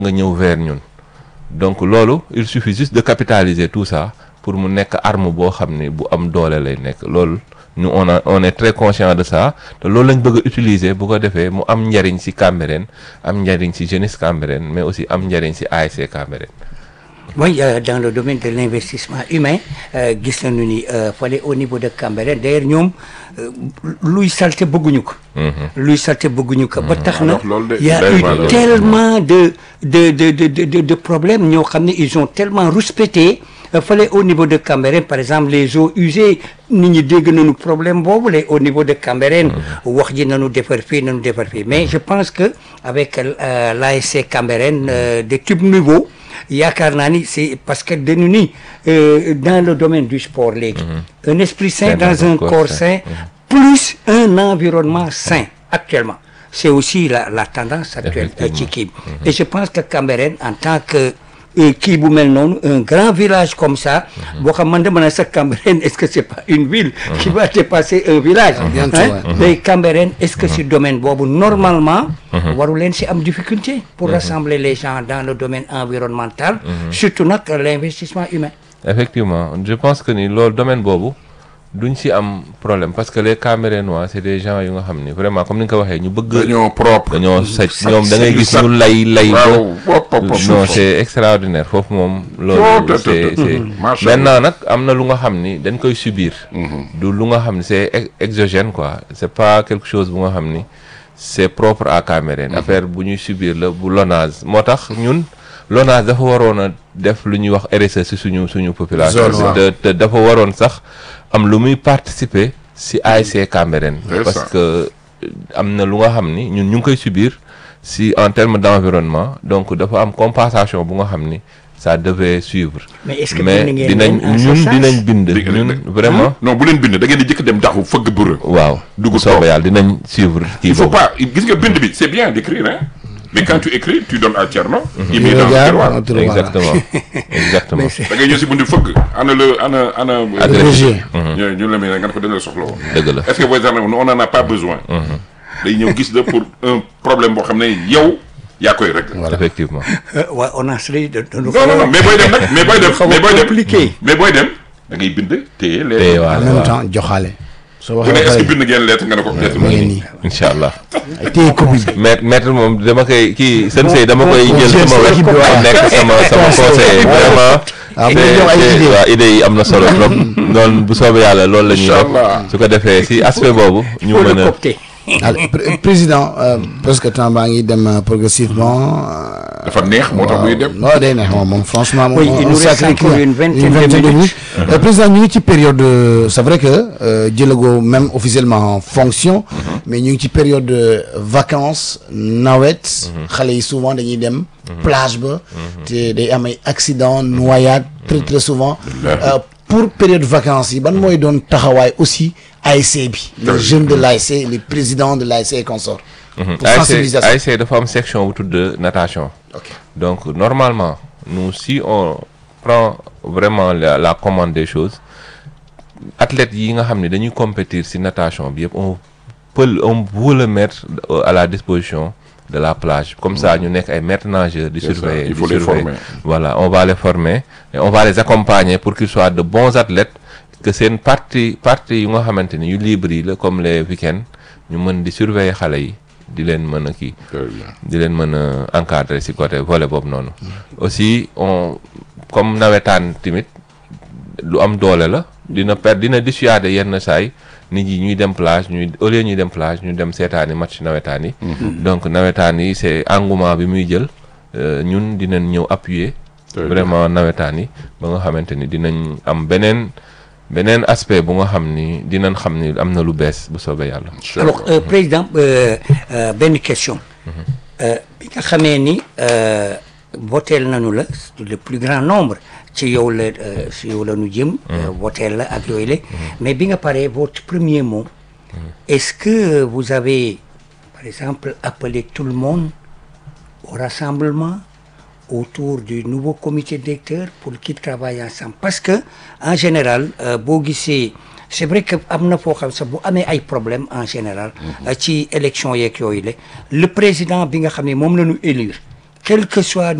nga ñëw vers ñun donc loolu il suffit juste de capitaliser tout ça pour mu nekk arme boo xam ne bu am doole lay nekk loolu ñu on a on est très conscient de ça te loolu lañ bëgg a utiliser bu ko defee mu am njariñ ci Cambérène am njariñ ci jeunesse Cambérène mais aussi am njariñ ci ASC Cambérène Oui, euh, dans le domaine de l'investissement humain, euh, gis nañu ni euh, fale au niveau de Cambérène d'ailleurs ñoom euh, luy salte bëgguñu ko. luy salte bëgguñu ko. ba tax na alors loolu de- y a day eu mal. tellement de de de de de de, de problèmes ñoo xam ne ils ont tellement rouspété euh, fale au niveau de Cambérène par exemple les eaux usées nit ñi dégg nañu problème boobu la au niveau de Cambérène wax ji nañu defar fii nañu defar fii mais je pense que avec euh, l'ASC Cambérène euh, de type nouveau. yaakaar naa ni c'est parce que dañu ni euh, dans le domaine du sport léegi un esprit sain Sain dans un corps sain plus un environnement sain actuellement c'est aussi la la tendance actuelle euh, ci kii bi et je pense que Cambérène en tant que euh, kii bu mel noonu un grand village comme ça boo xam man dama ne sax Cambérène est-ce que c'est pas une ville qui va dépasser un village Bientôt, hein? ouais. mais Cambérène est-ce que si domaine boobu normalement waru leen si am difficulté pour rassembler les gens dans le domaine environnemental surtout nag l'investissement humain effectivement je pense que ni loolu domaine boobu duñ ci am problème parce que les Camerounois c'est des gens yu nga xam ni vraiment comme ni nga ko waxee ñu bëgg dañoo propre. dañoo saj Sac- ñoom da ngay gis sac- ñu lay lay ba waaw pop pop pop. non c'est extraordinaire foofu moom Oh, loolu te- te- c'est te- c'est Macha maintenant nag am na lu nga xam ni dañ koy subir du lu nga xam ni c'est ex- exogène quoi c'est pas quelque chose bu nga xam ni c'est propre à Cameroun affaire bu ñuy subir la bu LONASE moo tax ñun LONASE dafa waroon a def lu ñuy wax RSE ci suñu suñu population Zone, waaw. te te dafa waroon sax am lu muy participer ci ASC Cambérène C'est parce ça. que euh, am na lu nga xam ni ñun ñu ngi koy subir si en termes d'environnement donc dafa am compensation bu nga xam ni ça devait suivre mais est-ce que mais bind ngeen dinañ leen en ce ñun sens? dinañ bind Di- ñun di- vraiment non bu leen bind da ngeen di jëkk dem daxu fëgg bërë. waaw Dugg bu soobee toog. yàlla dinañ suivre kii il faut boobu pas gis nga bind bi c'est bien d'écrire hein mais quand tu écris tu donnes à Thierno. il met dans le regarde, tiroir. on te le voit. exactement exactement da ngay ñëw si bunt fëgg ana le ana ana. Agrégé. ñu ñu la may nga ne ko dañ la soxla woon. dëgg la est-ce que booy sax on en a pas besoin. day ñëw gis la pour un problème boo xam ne yow yaa koy régler. effectivement Euh, ouais, on a celui de, de non non non mais booy dem nag mais booy dem xaw a mais booy dem compliqué. mais booy dem da ngay bind téye te lettre. voilà en même waaw temps joxaale soo bu ne waxee est-ce que ba pare bind ngeen lettre nga ne ko lettre ma mu ngi ngi nii incha allah téye copie bi maître maître moom dama koy kii sensei dama koy bon, jël jël sama sa wet équipe bi, waaw. nekk sama sama conseiller vraiment Ah, bu c'est- ñu jox ay c'est- idées. waaw idées yi am na solo trop noonu bu soobee yàlla loolu la ñuy Inch'Allah. def su ko defee si aspect boobu ñu faut le mën a coopter Allez, pr- président euh, parce que temps baa ngi dem euh, progressivement euh, dafa neex moo tax muy dem. non day neex moom moom franchement moom Oui, on- il on nous reste sacré encore client. une vingtaine de minutes. Euh, président ñu ngi ci période euh, c'est vrai que euh, jëlagoo même officiellement en fonction mais ñu ngi ci période de vacances nawet xale yi souvent dañuy dem plage ba te day am ay accident noyade très très souvent Euh, pour période vacances yi ban mooy doon taxawaay aussi ASC bi les jeunes de l'ASC les présidents de l'ASC et consorts pour ASC sensibilisation ASC dafa am section bu tudd natation ok donc normalement nous si on prend vraiment la, la commande des choses athlètes yi nga xam ne dañuy compétir ci natation bi yëpp on peut le- on veut le mettre euh, à la disposition de la plage comme ça ñu nekk ay maîtres nageurs di C'est ça, surveiller il di faut les surveiller. former. voilà on va les former et on va les accompagner pour qu'ils soient de bons athlètes que seen partie partie yu nga xamante ni yu libre yi la comme les week-ends ñu mën di surveiller xale yi di leen mën a kii Très bien. di leen mën a encadrer ci côté volet boobu noonu aussi on comme nawetaan tamit lu am doole la dina per dina dissuader yenn saay nit yi ñuy dem plage ñuy au lieu ñuy dem plage ñu dem seetaani match nawetaan yi donc nawetaan yi c'est engouement bi muy jël euh, ñun dinañ ñëw appuyer Très vraiment nawetaan yi ba nga xamante ni dinañ am beneen beneen aspect bu nga xam ni dinañ xam ni am na lu bees bu soobee yàlla alors euh, président euh, euh, benn question Euh, bi nga xamee ni euh, voteel nañu la le plus grand nombre ci yow la euh, ci yow la ñu jëm euh, voteel la ak yooyu la mais bi nga paree votre premier mot est-ce que vous avez par exemple appelé tout le monde au rassemblement autour du nouveau comité directeur pour qu'ils travaillent ensemble parce que en général euh, boo gisee c'est vrai que am na foo xam sax bu amee ay problème en général euh, ci élection yeeg yooyu la le président bi nga xam ne moom la ñu élire quel que soit